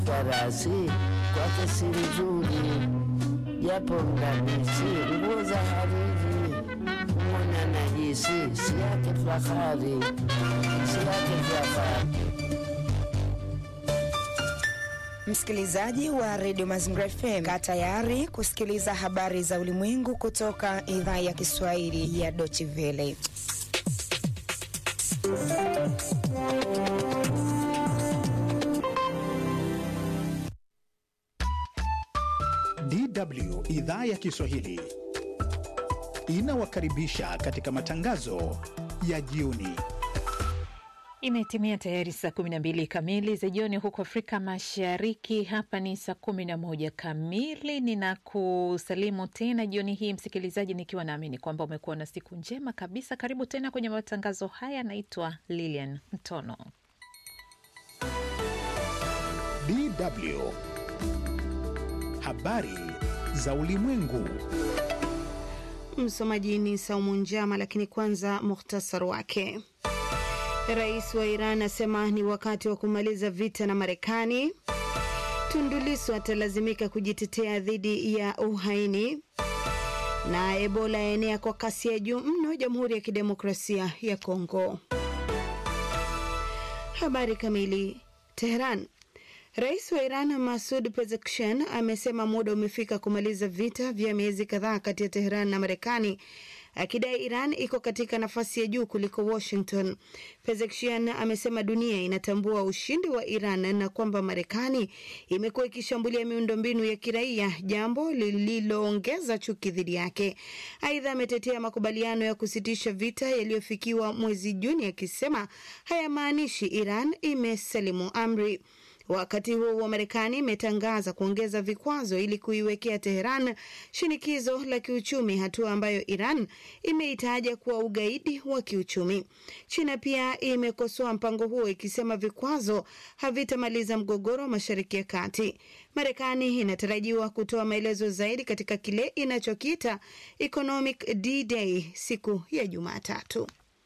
Karasi kwake si nzuri, japo mdadisi nguo za hariri, mwana najisi si yake fahari, si yake fahari. Msikilizaji wa redio Mazingira FM, kaa tayari kusikiliza habari za ulimwengu kutoka idhaa ya Kiswahili ya Deutsche Welle. DW idhaa ya Kiswahili inawakaribisha katika matangazo ya jioni. Imetimia tayari saa 12 kamili za jioni huko Afrika Mashariki. Hapa ni saa 11 kamili. Ninakusalimu tena jioni hii msikilizaji, nikiwa naamini kwamba umekuwa na siku njema kabisa. Karibu tena kwenye matangazo haya. Naitwa Lilian Mtono. DW habari za ulimwengu. Msomaji ni Saumu Njama, lakini kwanza muhtasari wake. Rais wa Iran asema ni wakati wa kumaliza vita na Marekani. Tundu Lissu atalazimika kujitetea dhidi ya uhaini, na Ebola yaenea kwa kasi ya juu mno Jamhuri ya Kidemokrasia ya Kongo. Habari kamili. Teheran. Rais wa Iran Masud Pezeshkian amesema muda umefika kumaliza vita vya miezi kadhaa kati ya Teheran na Marekani, akidai Iran iko katika nafasi ya juu kuliko Washington. Pezeshkian amesema dunia inatambua ushindi wa Iran na kwamba Marekani imekuwa ikishambulia miundombinu ya kiraia, jambo lililoongeza chuki dhidi yake. Aidha, ametetea makubaliano ya kusitisha vita yaliyofikiwa mwezi Juni, akisema hayamaanishi Iran imesalimu amri. Wakati huo wa Marekani imetangaza kuongeza vikwazo ili kuiwekea Teheran shinikizo la kiuchumi, hatua ambayo Iran imeitaja kuwa ugaidi wa kiuchumi. China pia imekosoa mpango huo ikisema vikwazo havitamaliza mgogoro wa Mashariki ya Kati. Marekani inatarajiwa kutoa maelezo zaidi katika kile inachokiita Economic D-Day siku ya Jumatatu.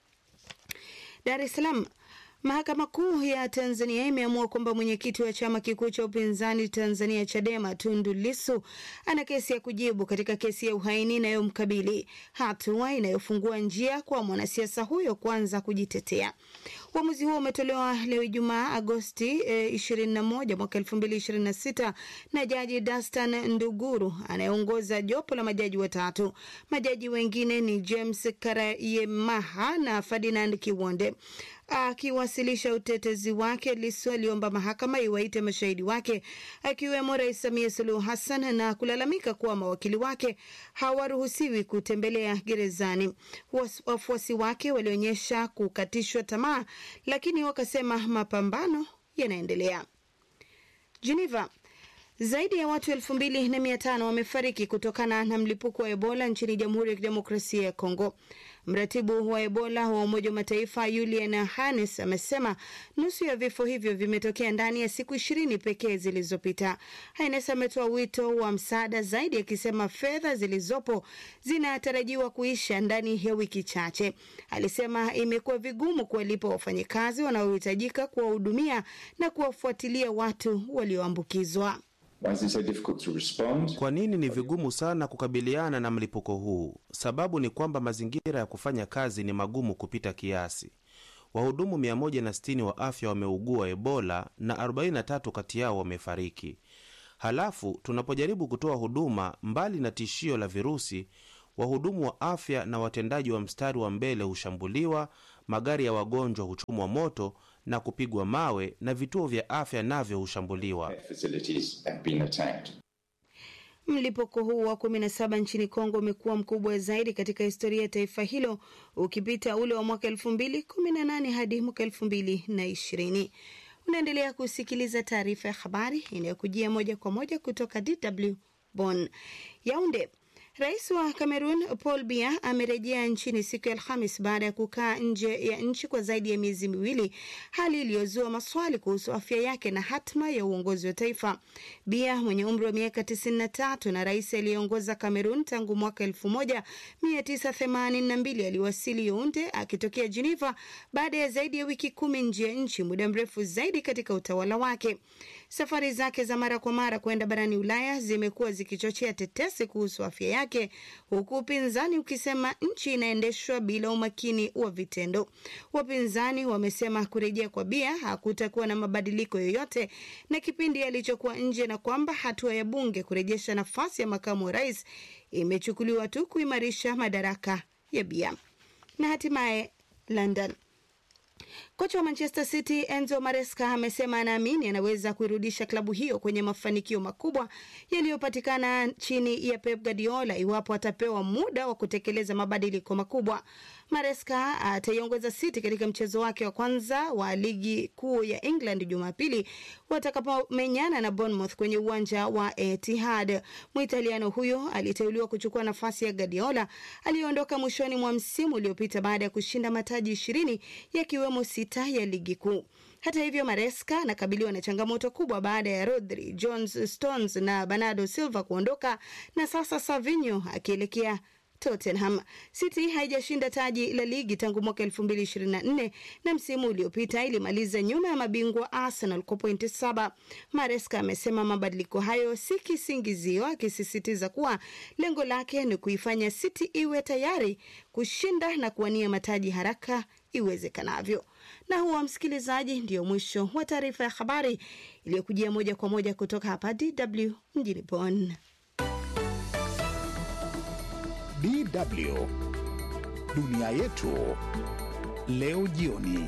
Dar es Salaam. Mahakama Kuu ya Tanzania imeamua kwamba mwenyekiti wa chama kikuu cha upinzani Tanzania Chadema Tundu Lissu ana kesi ya kujibu katika kesi ya uhaini inayomkabili, hatua inayofungua njia kwa mwanasiasa huyo kuanza kujitetea. Uamuzi huo umetolewa leo Ijumaa Agosti eh, 21 mwaka 2026 na Jaji Dastan Nduguru anayeongoza jopo la majaji watatu. Majaji wengine ni James Karayemaha na Ferdinand Kiwonde. Akiwasilisha utetezi wake, Lissu aliomba mahakama iwaite mashahidi wake akiwemo Rais Samia Suluhu Hassan na kulalamika kuwa mawakili wake hawaruhusiwi kutembelea gerezani. Wafuasi wake walionyesha kukatishwa tamaa, lakini wakasema mapambano yanaendelea. Geneva. Zaidi ya watu elfu mbili na mia tano wamefariki kutokana na mlipuko wa Ebola nchini Jamhuri ya Kidemokrasia ya Kongo. Mratibu wa Ebola wa Umoja wa Mataifa Julian Hannes amesema nusu ya vifo hivyo vimetokea ndani ya siku ishirini pekee zilizopita. Hannes ametoa wito wa msaada zaidi, akisema fedha zilizopo zinatarajiwa kuisha ndani ya wiki chache. Alisema imekuwa vigumu kuwalipa wafanyakazi wanaohitajika kuwahudumia na kuwafuatilia watu walioambukizwa. Kwa nini ni vigumu sana kukabiliana na mlipuko huu? Sababu ni kwamba mazingira ya kufanya kazi ni magumu kupita kiasi. Wahudumu 160 wa afya wameugua Ebola na 43 kati yao wamefariki. Halafu tunapojaribu kutoa huduma, mbali na tishio la virusi, wahudumu wa afya na watendaji wa mstari wa mbele hushambuliwa, magari ya wagonjwa huchomwa moto na kupigwa mawe na vituo vya afya navyo hushambuliwa. Mlipuko huu wa 17 nchini Kongo umekuwa mkubwa zaidi katika historia ya taifa hilo ukipita ule wa mwaka 2018 hadi mwaka 2020. Unaendelea kusikiliza taarifa ya habari inayokujia moja kwa moja kutoka DW Bonn. Yaunde. Rais wa Cameroon Paul Biya amerejea nchini siku ya Alhamis baada ya kukaa nje ya nchi kwa zaidi ya miezi miwili, hali iliyozua maswali kuhusu afya yake na hatma ya uongozi wa taifa. Biya mwenye umri wa miaka 93 na rais aliyeongoza Cameroon tangu mwaka 1982 aliwasili Yaounde akitokea Geneva baada ya zaidi ya wiki kumi nje ya nchi, muda mrefu zaidi katika utawala wake. Safari zake za mara kwa mara kwenda barani Ulaya zimekuwa zikichochea tetesi kuhusu afya yake, huku upinzani ukisema nchi inaendeshwa bila umakini wa vitendo. Wapinzani wamesema kurejea kwa Bia hakutakuwa na mabadiliko yoyote na kipindi alichokuwa nje, na kwamba hatua ya bunge kurejesha nafasi ya makamu wa rais imechukuliwa tu kuimarisha madaraka ya Bia. Na hatimaye London. Kocha wa Manchester City Enzo Maresca amesema anaamini anaweza kuirudisha klabu hiyo kwenye mafanikio makubwa yaliyopatikana chini ya Pep Guardiola iwapo atapewa muda wa kutekeleza mabadiliko makubwa. Maresca ataiongoza City katika mchezo wake wa kwanza wa ligi kuu ya England Jumapili watakapomenyana na Bournemouth kwenye uwanja wa Etihad. Mwitaliano huyo aliteuliwa kuchukua nafasi ya Guardiola aliyeondoka mwishoni mwa msimu uliopita baada ya kushinda mataji ishirini yakiwemo sita ya ligi kuu. Hata hivyo, Maresca anakabiliwa na changamoto kubwa baada ya Rodri, Jones, Stones na Bernardo Silva kuondoka na sasa Savinho akielekea Tottenham. City haijashinda taji la ligi tangu mwaka 2024 na msimu uliopita ilimaliza nyuma ya mabingwa Arsenal kwa pointi saba. Maresca amesema mabadiliko hayo si kisingizio, akisisitiza kuwa lengo lake ni kuifanya City iwe tayari kushinda na kuwania mataji haraka iwezekanavyo. Na huwa msikilizaji, ndio mwisho wa taarifa ya habari iliyokujia moja kwa moja kutoka hapa DW mjini Bonn. DW dunia yetu leo jioni.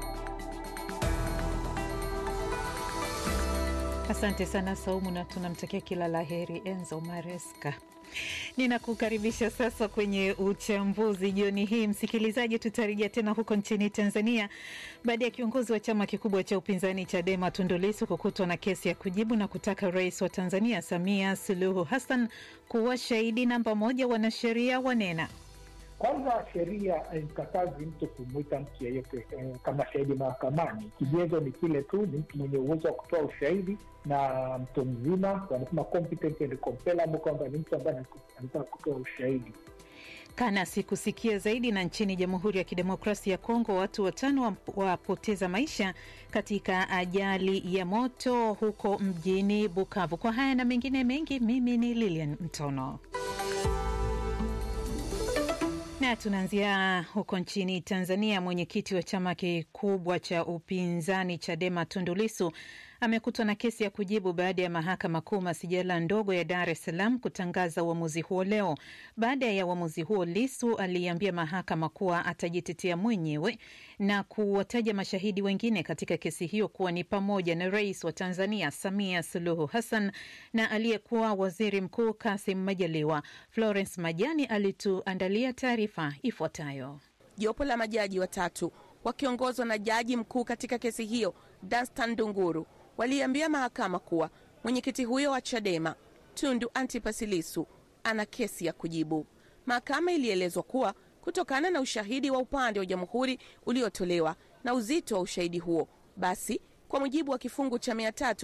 Asante sana Saumu, na tunamtakia kila la heri Enzo Maresca. Ninakukaribisha sasa kwenye uchambuzi jioni hii. Msikilizaji, tutarejea tena huko nchini Tanzania baada ya kiongozi wa chama kikubwa cha upinzani Chadema Tundu Lissu kukutwa na kesi ya kujibu na kutaka rais wa Tanzania Samia Suluhu Hassan kuwa shahidi namba moja. Wanasheria wanena kwanza, sheria haimkatazi mtu kumwita mtu yeyote eh, kama shahidi mahakamani. Kigezo ni kile tu, ni mtu mwenye uwezo wa kutoa ushahidi na mtu mzima, wanasema competent and compellable, kwamba ni mtu ambaye anataka kutoa ushahidi. Kana sikusikia zaidi. Na nchini Jamhuri ya Kidemokrasia ya Kongo, watu watano wapoteza maisha katika ajali ya moto huko mjini Bukavu. Kwa haya na mengine mengi, mimi ni Lilian Mtono na tunaanzia huko nchini Tanzania. Mwenyekiti wa chama kikubwa cha upinzani Chadema Tundu Lissu amekutwa na kesi ya kujibu baada ya mahakama kuu masijala ndogo ya Dar es Salaam kutangaza uamuzi huo leo. Baada ya uamuzi huo, Lissu aliambia mahakama kuwa atajitetea mwenyewe na kuwataja mashahidi wengine katika kesi hiyo kuwa ni pamoja na rais wa Tanzania Samia Suluhu Hassan na aliyekuwa waziri mkuu Kasim Majaliwa. Florence Majani alituandalia taarifa ifuatayo. Jopo la majaji watatu wakiongozwa na jaji mkuu katika kesi hiyo Danstan Dunguru waliambia mahakama kuwa mwenyekiti huyo wa Chadema Tundu Antipas Lissu ana kesi ya kujibu. Mahakama ilielezwa kuwa kutokana na ushahidi wa upande wa jamhuri uliotolewa na uzito wa ushahidi huo, basi kwa mujibu wa kifungu cha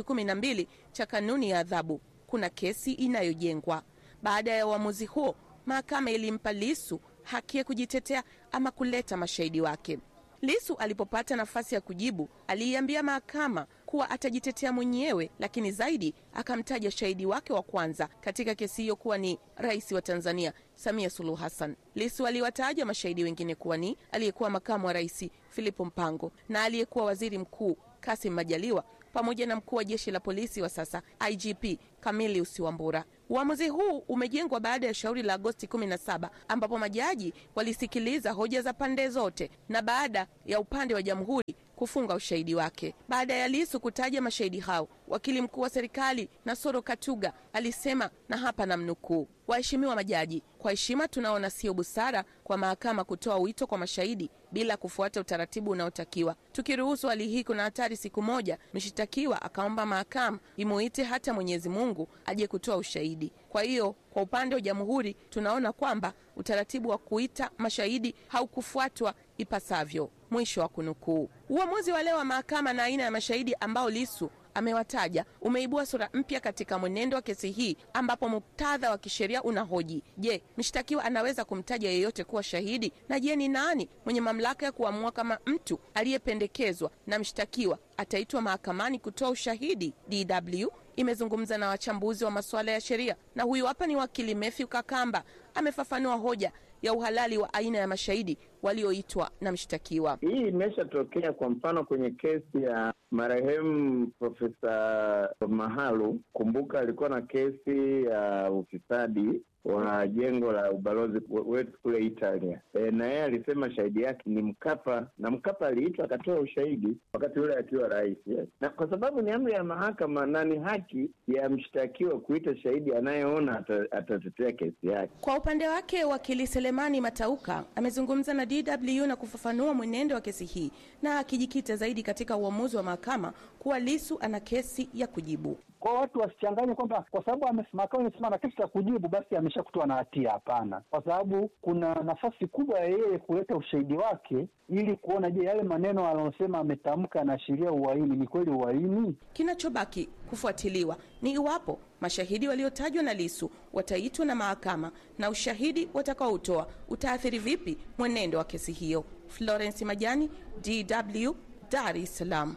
312 cha kanuni ya adhabu kuna kesi inayojengwa. Baada ya uamuzi huo, mahakama ilimpa Lissu haki ya kujitetea ama kuleta mashahidi wake. Lissu alipopata nafasi ya kujibu aliiambia mahakama kuwa atajitetea mwenyewe, lakini zaidi akamtaja shahidi wake wa kwanza katika kesi hiyo kuwa ni rais wa Tanzania Samia Suluhu Hassan. Lissu aliwataja mashahidi wengine kuwa ni aliyekuwa makamu wa rais Filipo Mpango na aliyekuwa waziri mkuu Kasim Majaliwa pamoja na mkuu wa jeshi la polisi wa sasa IGP Camilius Wambura. Uamuzi huu umejengwa baada ya shauri la Agosti 17 ambapo majaji walisikiliza hoja za pande zote na baada ya upande wa jamhuri kufunga ushahidi wake. Baada ya Lissu kutaja mashahidi hao, wakili mkuu wa serikali Nasoro Katuga alisema, na hapa namnukuu: Waheshimiwa majaji, kwa heshima tunaona sio busara kwa mahakama kutoa wito kwa mashahidi bila kufuata utaratibu unaotakiwa. Tukiruhusu hali hii, kuna hatari siku moja mshitakiwa akaomba mahakama imuite hata Mwenyezi Mungu aje kutoa ushahidi. Kwa hiyo, kwa upande wa jamhuri tunaona kwamba utaratibu wa kuita mashahidi haukufuatwa ipasavyo. Mwisho wa kunukuu. Uamuzi wa leo wa mahakama na aina ya mashahidi ambao Lissu amewataja umeibua sura mpya katika mwenendo wa kesi hii, ambapo muktadha wa kisheria unahoji: je, mshtakiwa anaweza kumtaja yeyote kuwa shahidi? Na je, ni nani mwenye mamlaka ya kuamua kama mtu aliyependekezwa na mshtakiwa ataitwa mahakamani kutoa ushahidi? DW imezungumza na wachambuzi wa masuala ya sheria, na huyu hapa ni wakili Matthew Kakamba, amefafanua hoja ya uhalali wa aina ya mashahidi walioitwa na mshtakiwa. Hii imeshatokea kwa mfano kwenye kesi ya marehemu Profesa Mahalu. Kumbuka alikuwa na kesi ya ufisadi wa jengo la ubalozi wetu kule Italia. E, na yeye alisema shahidi yake ni Mkapa na Mkapa aliitwa akatoa ushahidi wakati ule akiwa rais. Yes. Na kwa sababu ni amri ya mahakama na ni haki ya mshtakiwa kuita shahidi anayeona atatetea kesi yake. Kwa upande wake, wakili Selemani Matauka amezungumza na DW na kufafanua mwenendo wa kesi hii na akijikita zaidi katika uamuzi wa mahakama kuwa Lisu ana kesi ya kujibu. Kwa watu wasichanganye kwamba kwa sababu mahakama imesema na kesi ya kujibu basi ameshakutoa na hatia. Hapana, kwa sababu kuna nafasi kubwa ya yeye kuleta ushahidi wake ili kuona, je, yale maneno aliyosema ametamka yanaashiria uhaini, ni kweli uhaini? Kinachobaki kufuatiliwa ni iwapo mashahidi waliotajwa na Lisu wataitwa na mahakama na ushahidi watakaoutoa utaathiri vipi mwenendo wa kesi hiyo. Florence Majani, DW, Dar es Salaam.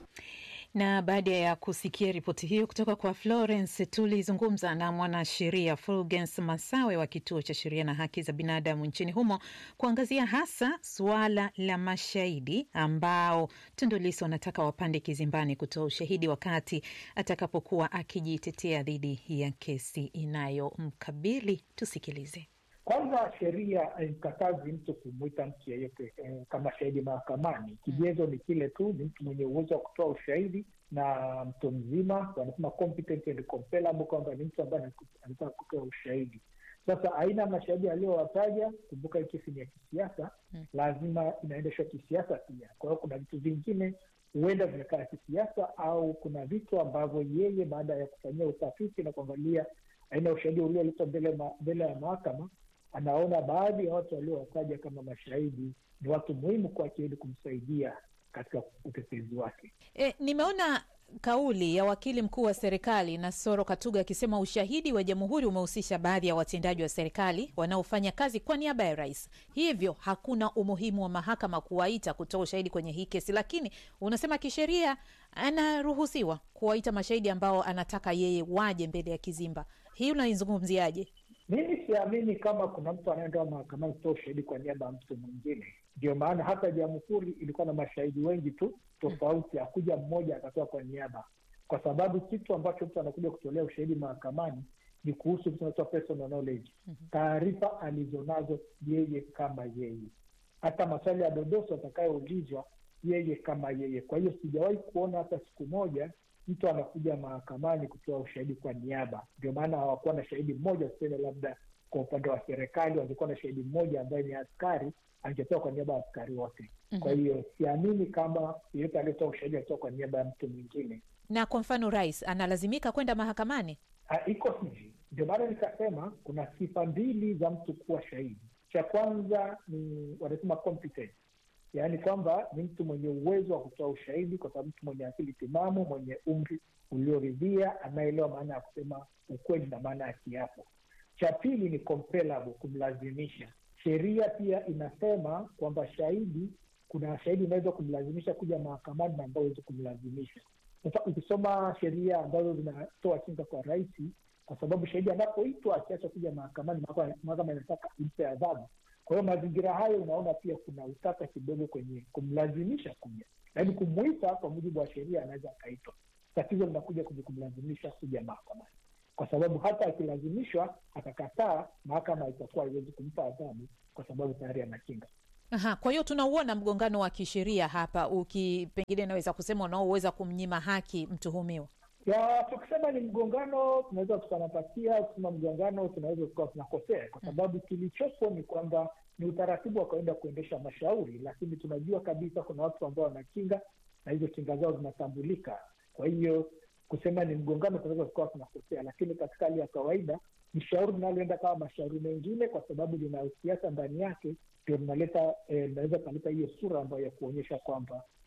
Na baada ya kusikia ripoti hiyo kutoka kwa Florence, tulizungumza na mwanasheria Fulgens Masawe wa kituo cha sheria na haki za binadamu nchini humo kuangazia hasa suala la mashahidi ambao Tundu Lissu anataka wapande kizimbani kutoa ushahidi wakati atakapokuwa akijitetea dhidi ya kesi inayomkabili. Tusikilize. Kwanza, sheria haimkatazi mtu kumwita mtu yeyote eh, kama shahidi mahakamani. Kigezo ni kile tu, ni mtu mwenye uwezo wa kutoa ushahidi na mtu mzima, wanasema competent and compellable, kwamba ni mtu ambaye anataka kutoa ushahidi. Sasa aina ya mashahidi aliyowataja, kumbuka hii kesi ni ya kisiasa, lazima inaendeshwa kisiasa pia. Kwa hiyo kuna vitu vingine huenda vimekaa kisiasa, au kuna vitu ambavyo yeye baada ya kufanyia utafiti na kuangalia aina ya ushahidi ulioletwa mbele mbele ya mahakama anaona baadhi ya watu waliowataja kama mashahidi ni watu muhimu kwake ili kumsaidia katika utetezi wake. E, nimeona kauli ya wakili mkuu wa serikali Nasoro Katuga akisema ushahidi wa jamhuri umehusisha baadhi ya watendaji wa serikali wanaofanya kazi kwa niaba ya rais, hivyo hakuna umuhimu wa mahakama kuwaita kutoa ushahidi kwenye hii kesi. Lakini unasema kisheria anaruhusiwa kuwaita mashahidi ambao anataka yeye waje mbele ya kizimba. Hii unaizungumziaje? Mimi siamini kama kuna mtu anaenda mahakamani kutoa ushahidi kwa niaba ya mtu mwingine. Ndio maana hata jamhuri ilikuwa na mashahidi wengi tu tofauti, hakuja mmoja akatoa kwa niaba, kwa sababu kitu ambacho mtu anakuja kutolea ushahidi mahakamani ni kuhusu kitu kinaitwa personal knowledge, taarifa alizonazo yeye kama yeye, hata maswali ya dodoso atakayoulizwa yeye kama yeye. Kwa hiyo sijawahi kuona hata siku moja mtu anakuja mahakamani kutoa ushahidi kwa niaba. Ndio maana hawakuwa na shahidi mmoja, tuseme labda kwa upande wa serikali wangekuwa na shahidi mmoja ambaye ni askari, angetoa kwa niaba ya askari wote. mm -hmm. Kwa hiyo siamini kama yeyote aliyetoa ushahidi alitoa kwa niaba ya mtu mwingine. Na kwa mfano, rais analazimika kwenda mahakamani? Ha, iko hivi. Ndio maana nikasema kuna sifa mbili za mtu kuwa shahidi. Cha kwanza ni wanasema competence yaani kwamba ni mtu mwenye uwezo wa kutoa ushahidi, kwa sababu mtu mwenye akili timamu, mwenye umri ulioridhia, anaelewa maana ya kusema ukweli na maana ya kiapo. Cha pili ni compellable, kumlazimisha. Sheria pia inasema kwamba shahidi, kuna shahidi unaweza kumlazimisha kuja mahakamani na ambao huwezi kumlazimisha. Sasa ukisoma sheria ambazo zinatoa kinga kwa rais, kwa sababu shahidi anapoitwa akiacha kuja mahakamani, mahakama inataka impe adhabu kwa hiyo mazingira hayo, unaona pia kuna utata kidogo kwenye kumlazimisha kuja, lakini kumwita kwa mujibu wa sheria anaweza akaitwa. Tatizo linakuja kwenye kumlazimisha kuja mahakamani, kwa sababu hata akilazimishwa akakataa, mahakama itakuwa haiwezi kumpa adhabu kwa sababu tayari ana kinga. Aha, kwa hiyo tunauona mgongano wa kisheria hapa, uki pengine naweza kusema unaoweza kumnyima haki mtuhumiwa ya tukisema ni mgongano tunaweza tukanapatia, kusema mgongano tunaweza tukawa tunakosea, kwa sababu kilichopo ni kwamba ni utaratibu wa kawaida kuendesha mashauri, lakini tunajua kabisa kuna watu ambao wana kinga na hizo kinga zao zinatambulika. Kwa hiyo kusema ni mgongano tunaweza tukawa tunakosea, lakini katika hali ya kawaida ni shauri linaloenda kama mashauri mengine, kwa sababu lina siasa ndani yake, ndio linaleta linaweza eh, kaleta hiyo sura ambayo ya kuonyesha kwamba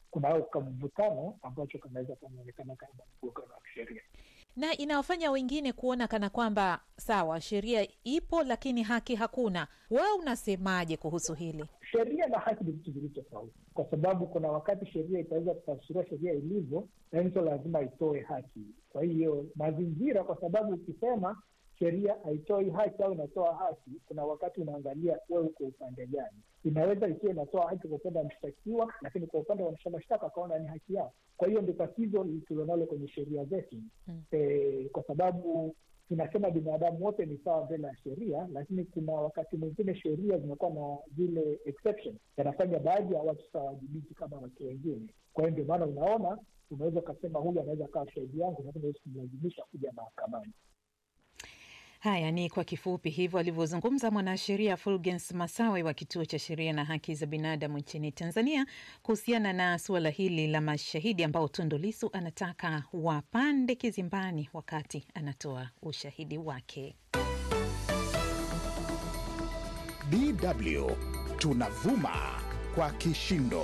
kuna kamvutano ambacho kanaweza kanaonekana kama mgogoro wa kisheria na inawafanya wengine kuona kana kwamba sawa, sheria ipo lakini haki hakuna. Wewe unasemaje kuhusu hili? sheria na haki ni vitu vilivyo tofauti, kwa sababu kuna wakati sheria itaweza kutafsiria sheria ilivyo, na hizo lazima itoe haki. Kwa hiyo mazingira, kwa sababu ukisema sheria haitoi haki au inatoa haki, kuna wakati unaangalia wewe uko upande gani. Inaweza ikiwa inatoa haki kwa upande wa mshtakiwa, lakini kwa upande wa waendesha mashtaka akaona ni haki yao. Kwa hiyo ndio tatizo tulionalo kwenye sheria zetu Mm. e, kwa sababu tunasema binadamu wote ni sawa mbele ya sheria, lakini kuna wakati mwingine sheria zinakuwa na zile exception, yanafanya baadhi ya watu sawajibiki kama watu wengine. Kwa hiyo ndio maana unaona unaweza ukasema huyu anaweza kawa shahidi yangu, lakini huwezi kumlazimisha kuja mahakamani. Haya ni kwa kifupi hivyo alivyozungumza mwanasheria Fulgens Masawe wa Kituo cha Sheria na Haki za Binadamu nchini Tanzania kuhusiana na suala hili la mashahidi ambao Tundu Lissu anataka wapande kizimbani wakati anatoa ushahidi wake. DW tunavuma kwa kishindo.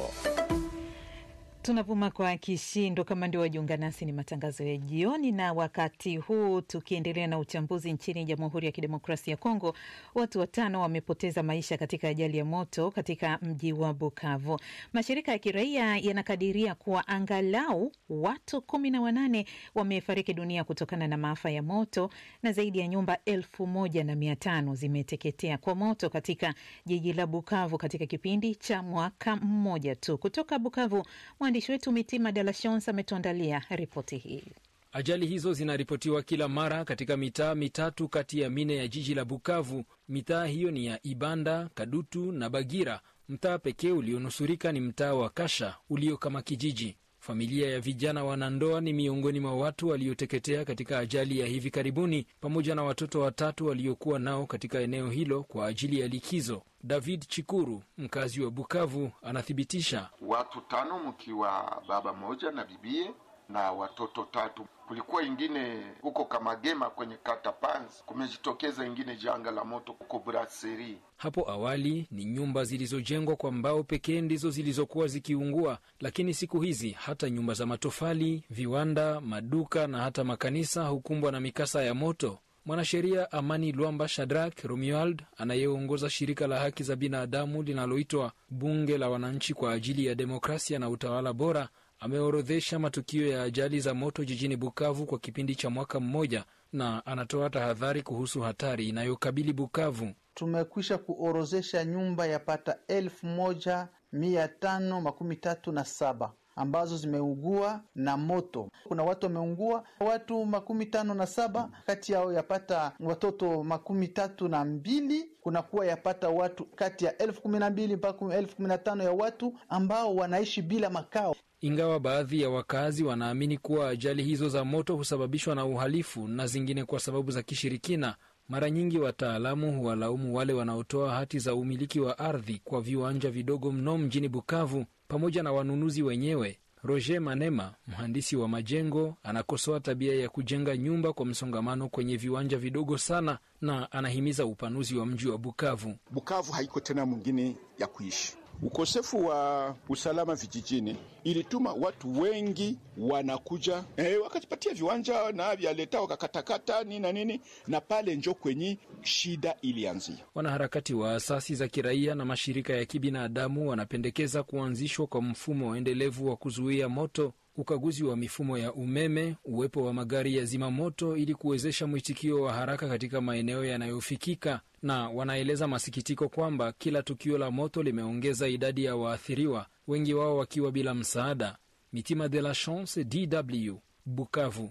Tunavuma kwa kishindo. Kama ndio wajiunga nasi, ni matangazo ya jioni, na wakati huu tukiendelea na uchambuzi. Nchini Jamhuri ya Kidemokrasia ya Kongo, watu watano wamepoteza maisha katika ajali ya moto katika mji wa Bukavu. Mashirika ya kiraia yanakadiria kuwa angalau watu kumi na wanane wamefariki dunia kutokana na maafa ya moto na zaidi ya nyumba elfu moja na mia tano zimeteketea kwa moto katika jiji la Bukavu katika kipindi cha mwaka mmoja tu. Kutoka Bukavu, mwandishi wetu Mitima De La Chance ametuandalia ripoti hii. Ajali hizo zinaripotiwa kila mara katika mitaa mitatu kati ya mine ya jiji la Bukavu. Mitaa hiyo ni ya Ibanda, Kadutu na Bagira. Mtaa pekee ulionusurika ni mtaa wa Kasha ulio kama kijiji. Familia ya vijana wanandoa ni miongoni mwa watu walioteketea katika ajali ya hivi karibuni, pamoja na watoto watatu waliokuwa nao katika eneo hilo kwa ajili ya likizo. David Chikuru, mkazi wa Bukavu, anathibitisha watu tano mkiwa baba moja na bibie na watoto tatu. Kulikuwa ingine huko Kamagema kwenye kata Panzi, kumejitokeza ingine janga la moto huko Brasserie. Hapo awali ni nyumba zilizojengwa kwa mbao pekee ndizo zilizokuwa zikiungua, lakini siku hizi hata nyumba za matofali, viwanda, maduka na hata makanisa hukumbwa na mikasa ya moto. Mwanasheria Amani Lwamba Shadrack Romuald anayeongoza shirika la haki za binadamu linaloitwa Bunge la Wananchi kwa ajili ya Demokrasia na Utawala Bora ameorodhesha matukio ya ajali za moto jijini Bukavu kwa kipindi cha mwaka mmoja, na anatoa tahadhari kuhusu hatari inayokabili Bukavu. Tumekwisha kuorozesha nyumba yapata elfu moja mia tano makumi tatu na saba ambazo zimeugua na moto. Kuna watu wameungua, watu makumi tano na saba kati yao yapata watoto makumi tatu na mbili kunakuwa yapata watu kati ya elfu kumi na mbili mpaka elfu kumi na tano ya watu ambao wanaishi bila makao. Ingawa baadhi ya wakazi wanaamini kuwa ajali hizo za moto husababishwa na uhalifu na zingine kwa sababu za kishirikina, mara nyingi wataalamu huwalaumu wale wanaotoa hati za umiliki wa ardhi kwa viwanja vidogo mno mjini Bukavu pamoja na wanunuzi wenyewe. Roger Manema, mhandisi wa majengo, anakosoa tabia ya kujenga nyumba kwa msongamano kwenye viwanja vidogo sana, na anahimiza upanuzi wa mji wa Bukavu. Bukavu haiko tena mwingine ya kuishi. Ukosefu wa usalama vijijini ilituma watu wengi wanakuja eh, wakajipatia viwanja na vyaleta wakakatakata nini na nini, na pale njo kwenye shida ilianzia. Wanaharakati wa asasi za kiraia na mashirika ya kibinadamu wanapendekeza kuanzishwa kwa mfumo endelevu wa kuzuia moto, ukaguzi wa mifumo ya umeme, uwepo wa magari ya zimamoto ili kuwezesha mwitikio wa haraka katika maeneo yanayofikika na wanaeleza masikitiko kwamba kila tukio la moto limeongeza idadi ya waathiriwa, wengi wao wakiwa bila msaada. Mitima de la Chance, DW, Bukavu.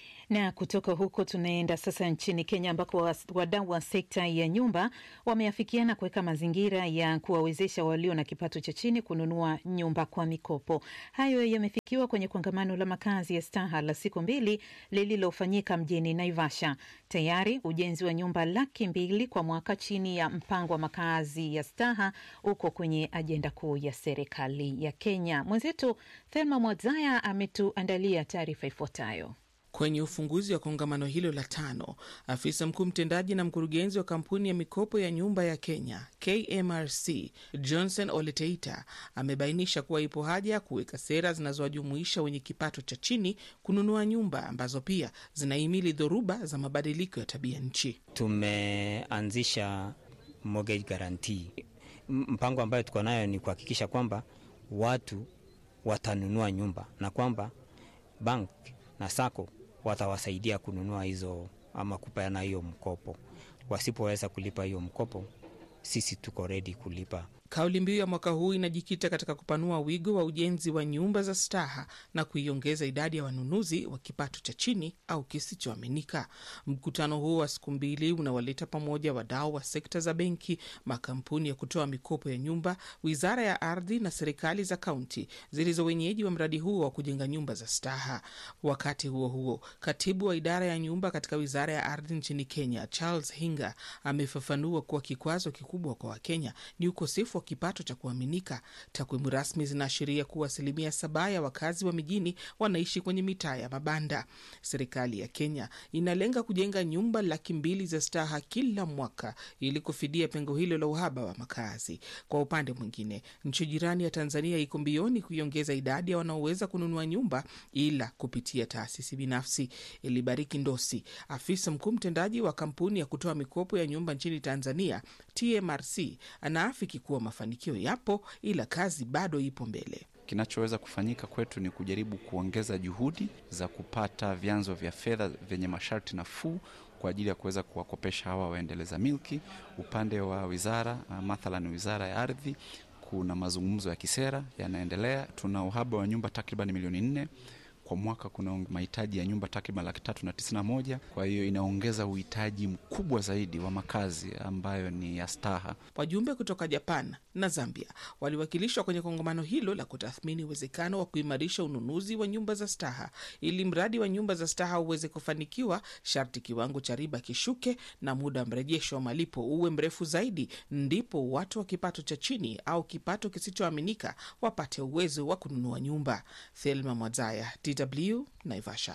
Na kutoka huko tunaenda sasa nchini Kenya ambako wadau wa sekta ya nyumba wameafikiana kuweka mazingira ya kuwawezesha walio na kipato cha chini kununua nyumba kwa mikopo. Hayo yamefikiwa kwenye kongamano la makazi ya Staha la siku mbili lililofanyika mjini Naivasha. Tayari ujenzi wa nyumba laki mbili kwa mwaka chini ya mpango wa makazi ya Staha uko kwenye ajenda kuu ya serikali ya Kenya. Mwenzetu Thelma Mwadzaya ametuandalia taarifa ifuatayo. Kwenye ufunguzi wa kongamano hilo la tano, afisa mkuu mtendaji na mkurugenzi wa kampuni ya mikopo ya nyumba ya Kenya KMRC Johnson Oleteita amebainisha kuwa ipo haja ya kuweka sera zinazowajumuisha wenye kipato cha chini kununua nyumba ambazo pia zinahimili dhoruba za mabadiliko ya tabia nchi. Tumeanzisha mortgage guarantee. Mpango ambayo tuko nayo ni kuhakikisha kwamba watu watanunua nyumba na kwamba bank na sako watawasaidia kununua hizo ama kupeana hiyo mkopo. Wasipoweza kulipa hiyo mkopo, sisi tuko redi kulipa. Kauli mbiu ya mwaka huu inajikita katika kupanua wigo wa ujenzi wa nyumba za staha na kuiongeza idadi ya wanunuzi wa kipato cha chini au kisichoaminika. Mkutano huo wa siku mbili unawaleta pamoja wadau wa sekta za benki, makampuni ya kutoa mikopo ya nyumba, wizara ya ardhi na serikali za kaunti zilizo wenyeji wa mradi huo wa kujenga nyumba za staha. Wakati huo huo, katibu wa idara ya nyumba katika wizara ya ardhi nchini Kenya, Charles Hinga, amefafanua kuwa kikwazo kikubwa kwa Wakenya ni ukosefu wa kipato cha kuaminika. Takwimu rasmi zinaashiria kuwa asilimia saba ya wakazi wa mijini wanaishi kwenye mitaa ya mabanda. Serikali ya Kenya inalenga kujenga nyumba laki mbili za staha kila mwaka ili kufidia pengo hilo la uhaba wa makazi. Kwa upande mwingine, nchi jirani ya Tanzania iko mbioni kuiongeza idadi ya wanaoweza kununua nyumba, ila kupitia taasisi binafsi. Elibariki Ndosi, afisa mkuu mtendaji wa kampuni ya kutoa mikopo ya nyumba nchini Tanzania TMRC, anaafiki kuwa mafanikio yapo, ila kazi bado ipo mbele. Kinachoweza kufanyika kwetu ni kujaribu kuongeza juhudi za kupata vyanzo vya fedha vyenye masharti nafuu kwa ajili ya kuweza kuwakopesha hawa waendeleza milki. Upande wa wizara mathalan, wizara ya ardhi, kuna mazungumzo ya kisera yanaendelea. Tuna uhaba wa nyumba takriban milioni nne kwa mwaka kuna mahitaji ya nyumba takriban laki tatu na tisini na moja. Kwa hiyo inaongeza uhitaji mkubwa zaidi wa makazi ambayo ni ya staha. Wajumbe kutoka Japan na Zambia waliwakilishwa kwenye kongamano hilo la kutathmini uwezekano wa kuimarisha ununuzi wa nyumba za staha. Ili mradi wa nyumba za staha uweze kufanikiwa, sharti kiwango cha riba kishuke na muda mrejesho wa malipo uwe mrefu zaidi, ndipo watu wa kipato cha chini au kipato kisichoaminika wapate uwezo wa kununua nyumba. Thelma Mwazaya, DW Naivasha.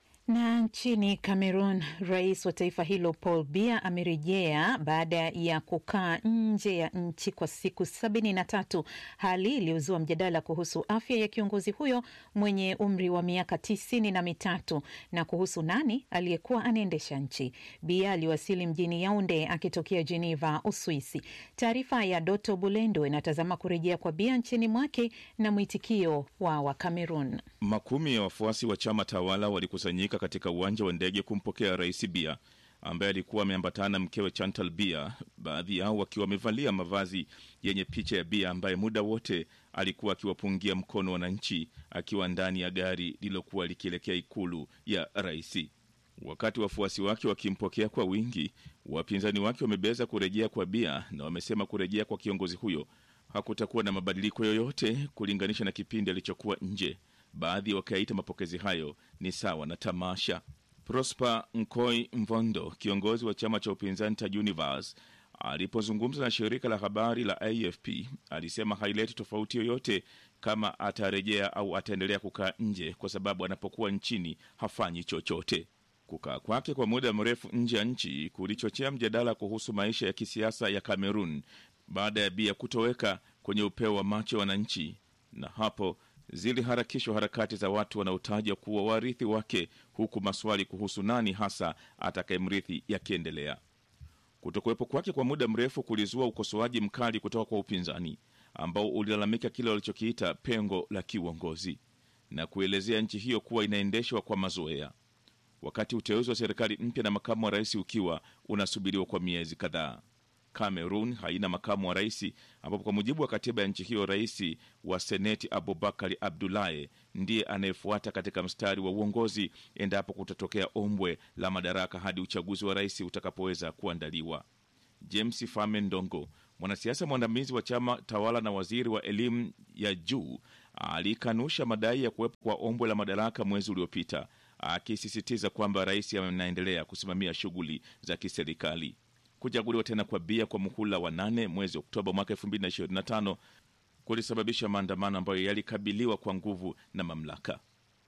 Na nchini Cameroon, rais wa taifa hilo Paul Biya amerejea baada ya kukaa nje ya nchi kwa siku sabini na tatu, hali iliyozua mjadala kuhusu afya ya kiongozi huyo mwenye umri wa miaka tisini na mitatu na kuhusu nani aliyekuwa anaendesha nchi. Biya aliwasili mjini Yaunde akitokea Geneva, Uswisi. Taarifa ya Doto Bulendo inatazama kurejea kwa Biya nchini mwake na mwitikio wa Wakamerun. Makumi ya wafuasi wa chama tawala walikusanyika katika uwanja wa ndege kumpokea rais Biya ambaye alikuwa ameambatana na mkewe Chantal Biya, baadhi yao wakiwa wamevalia mavazi yenye picha ya Biya ambaye muda wote alikuwa akiwapungia mkono wananchi akiwa ndani ya gari lililokuwa likielekea ikulu ya rais. Wakati wafuasi wake wakimpokea kwa wingi, wapinzani wake wamebeza kurejea kwa Biya na wamesema kurejea kwa kiongozi huyo hakutakuwa na mabadiliko yoyote kulinganisha na kipindi alichokuwa nje. Baadhi wakaita mapokezi hayo ni sawa na tamasha. Prosper Nkoi Mvondo, kiongozi wa chama cha upinzani cha Univers, alipozungumza na shirika la habari la AFP alisema haileti tofauti yoyote kama atarejea au ataendelea kukaa nje, kwa sababu anapokuwa nchini hafanyi chochote. Kukaa kwake kwa muda mrefu nje ya nchi kulichochea mjadala kuhusu maisha ya kisiasa ya Kamerun baada ya Biya kutoweka kwenye upeo wa macho ya wananchi, na hapo ziliharakishwa harakati za watu wanaotajwa kuwa warithi wake, huku maswali kuhusu nani hasa atakayemrithi yakiendelea. Kutokuwepo kwake kwa muda mrefu kulizua ukosoaji mkali kutoka kwa upinzani ambao ulilalamika kile walichokiita pengo la kiuongozi na kuelezea nchi hiyo kuwa inaendeshwa kwa mazoea, wakati uteuzi wa serikali mpya na makamu wa rais ukiwa unasubiriwa kwa miezi kadhaa. Cameroon haina makamu wa rais, ambapo kwa mujibu wa katiba ya nchi hiyo rais wa seneti Abubakari Abdulaye ndiye anayefuata katika mstari wa uongozi endapo kutatokea ombwe la madaraka hadi uchaguzi wa rais utakapoweza kuandaliwa. James Fame Ndongo, mwanasiasa mwandamizi wa chama tawala na waziri wa elimu ya juu, alikanusha madai ya kuwepo kwa ombwe la madaraka mwezi uliopita, akisisitiza kwamba rais anaendelea kusimamia shughuli za kiserikali. Kuchaguliwa tena kwa Biya kwa muhula wa nane mwezi Oktoba mwaka 2025 kulisababisha maandamano ambayo yalikabiliwa kwa nguvu na mamlaka.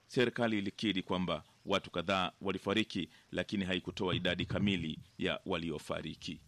serikali ilikiri kwamba watu kadhaa walifariki, lakini haikutoa idadi kamili ya waliofariki.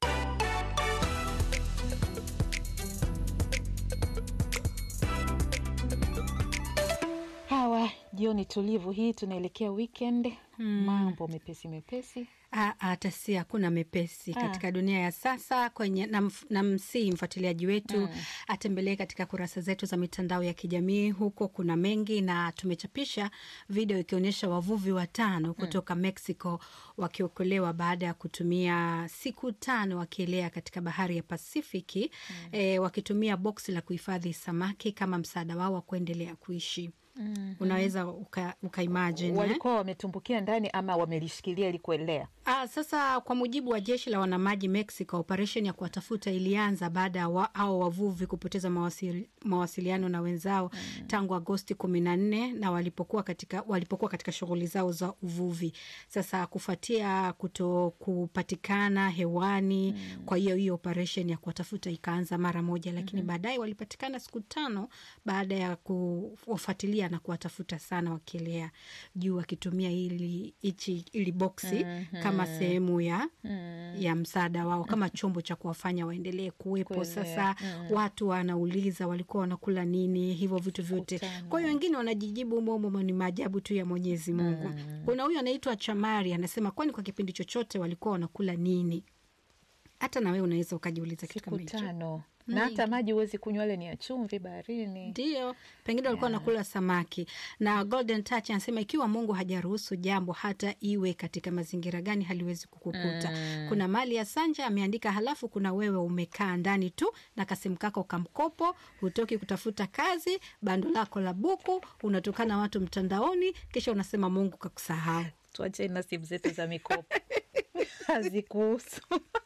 Hawa jioni tulivu hii, tunaelekea weekend. Mambo mepesi mepesi. Ah, hata si hakuna mepesi Ah. katika dunia ya sasa kwenye na, mf- na msii mfuatiliaji wetu Mm. atembelee katika kurasa zetu za mitandao ya kijamii. Huko kuna mengi, na tumechapisha video ikionyesha wavuvi watano kutoka Mexico wakiokolewa baada ya kutumia siku tano wakielea katika bahari ya Pasifiki eh, wakitumia boksi la kuhifadhi samaki kama msaada wao wa kuendelea kuishi. Mhm. Unaweza uka, uka imagine, eh? walikuwa wametumbukia ndani ama wamelishikilia ili kuelea? Ah, sasa kwa mujibu wa jeshi la wanamaji Mexico, operesheni ya kuwatafuta ilianza baada ya wa, hao wavuvi kupoteza mawasili, mawasiliano na wenzao tangu Agosti kumi na nne na walipokuwa katika, walipokuwa katika shughuli zao za uvuvi. Sasa kufuatia kuto kupatikana hewani, kwa hiyo hiyo operesheni ya kuwatafuta ikaanza mara moja, lakini Mhm. baadaye walipatikana siku tano baada ya kuwafuatilia na kuwatafuta sana wakielea juu wakitumia ili, ichi, ili boksi Mhm. kama sehemu ya Mm. ya msaada wao kama chombo cha kuwafanya waendelee kuwepo. Kuelea. Sasa Mm. watu wanauliza walikuwa wanakula nini, hivyo vitu vyote. Kwa hiyo wengine wanajijibu momo, ni maajabu tu ya Mwenyezi Mungu. Kuna huyu anaitwa Chamari anasema, kwani kwa kipindi chochote walikuwa wanakula nini? Hata na wewe unaweza ukajiuliza kitu kama hicho. Tano Mm. na hata maji huwezi kunywa, yale ni ya chumvi baharini. Ndio, pengine walikuwa wanakula samaki. Na Golden Touch anasema ikiwa Mungu hajaruhusu jambo, hata iwe katika mazingira gani, haliwezi kukukuta. Mm. Kuna mali ya Sanja ameandika, halafu kuna wewe umekaa ndani tu na kasimu kako kamkopo, hutoki kutafuta kazi, bando lako la buku, unatukana watu mtandaoni, kisha unasema Mungu kakusahau. Tuacheni na simu zetu za mikopo hazikuhusu.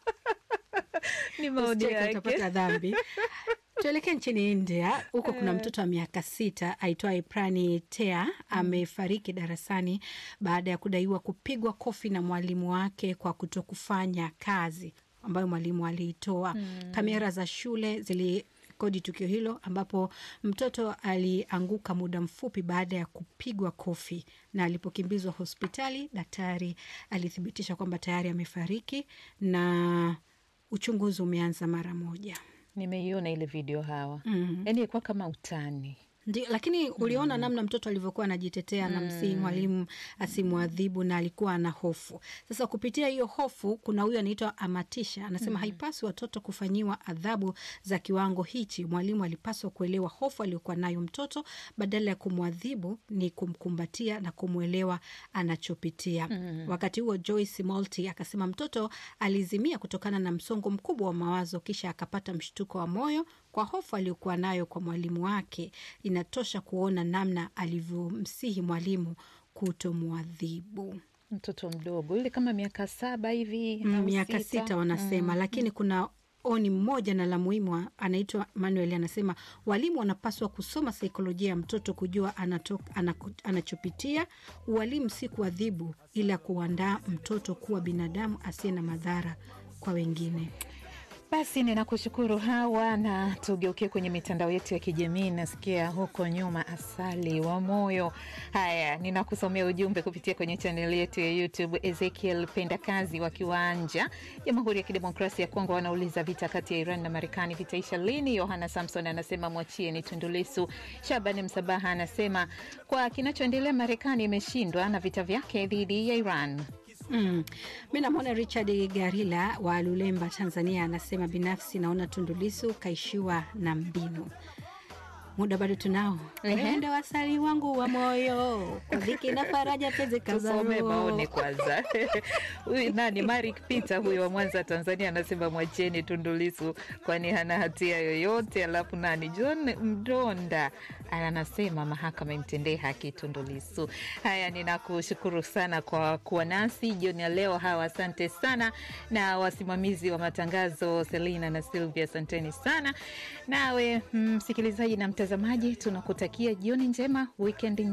Ni maoni Usicheke, yake. utapata dhambi. Tuelekee nchini India. Huko kuna Eh. mtoto wa miaka sita aitwaye Prani Tea amefariki darasani baada ya kudaiwa kupigwa kofi na mwalimu wake kwa kutokufanya kazi ambayo mwalimu aliitoa. Mm. Kamera za shule zilirekodi tukio hilo ambapo mtoto alianguka muda mfupi baada ya kupigwa kofi, na alipokimbizwa hospitali, daktari alithibitisha kwamba tayari amefariki na uchunguzi umeanza mara moja. Nimeiona ile video hawa, Mhm. yaani ilikuwa kama utani. Ndio, lakini uliona namna mtoto alivyokuwa anajitetea na msii mwalimu asimwadhibu na alikuwa ana hofu. Sasa kupitia hiyo hofu, kuna huyu anaitwa Amatisha anasema Mhm. haipaswi watoto kufanyiwa adhabu za kiwango hichi. Mwalimu alipaswa kuelewa hofu aliyokuwa nayo mtoto, badala ya kumwadhibu ni kumkumbatia na kumwelewa anachopitia. Mhm. Wakati huo Joyce Molti akasema mtoto alizimia kutokana na msongo mkubwa wa mawazo, kisha akapata mshtuko wa moyo kwa hofu aliyokuwa nayo kwa mwalimu wake. Inatosha kuona namna alivyomsihi mwalimu kutomwadhibu. Mtoto mdogo yule kama miaka saba hivi Mm, au miaka sita wanasema, Mm. lakini kuna oni mmoja na la muhimu anaitwa Manuel anasema walimu wanapaswa kusoma saikolojia ya mtoto kujua anato, anako, anachopitia. Ualimu si kuadhibu, ila kuandaa mtoto kuwa binadamu asiye na madhara kwa wengine. Basi ninakushukuru Hawa, na tugeukie kwenye mitandao yetu ya kijamii. Nasikia huko nyuma asali wa moyo. Haya, ninakusomea ujumbe kupitia kwenye chaneli yetu ya YouTube. Ezekiel Pendakazi wa Kiwanja, Jamhuri ya Kidemokrasia ya Kongo, wanauliza vita kati ya Iran na Marekani vitaisha lini? Yohana Samson anasema mwachie ni Tundulisu. Shabani Msabaha anasema kwa kinachoendelea, Marekani imeshindwa na vita vyake dhidi ya Iran. Mm. Mi namwona Richard Garila wa Lulemba, Tanzania, anasema binafsi naona Tundulisu kaishiwa na mbinu. Muda bado tunao. Ehe. Enda wasali wangu wa moyo kwa dhiki na faraja peze Tusome kazaro. maoni kwanza. Huyu nani, Marik Peter huyo wa Mwanza, Tanzania, anasema mwacheni Tundulisu kwani hana hatia yoyote. Alafu nani, John Mdonda anasema mahakama imtendee haki Tundulisu. Haya, ninakushukuru sana kwa kuwa nasi jioni ya leo. Hawa, asante sana, na wasimamizi wa matangazo Selina na Silvia, asanteni sana. Nawe msikilizaji na mtazamaji, tunakutakia jioni njema, wikendi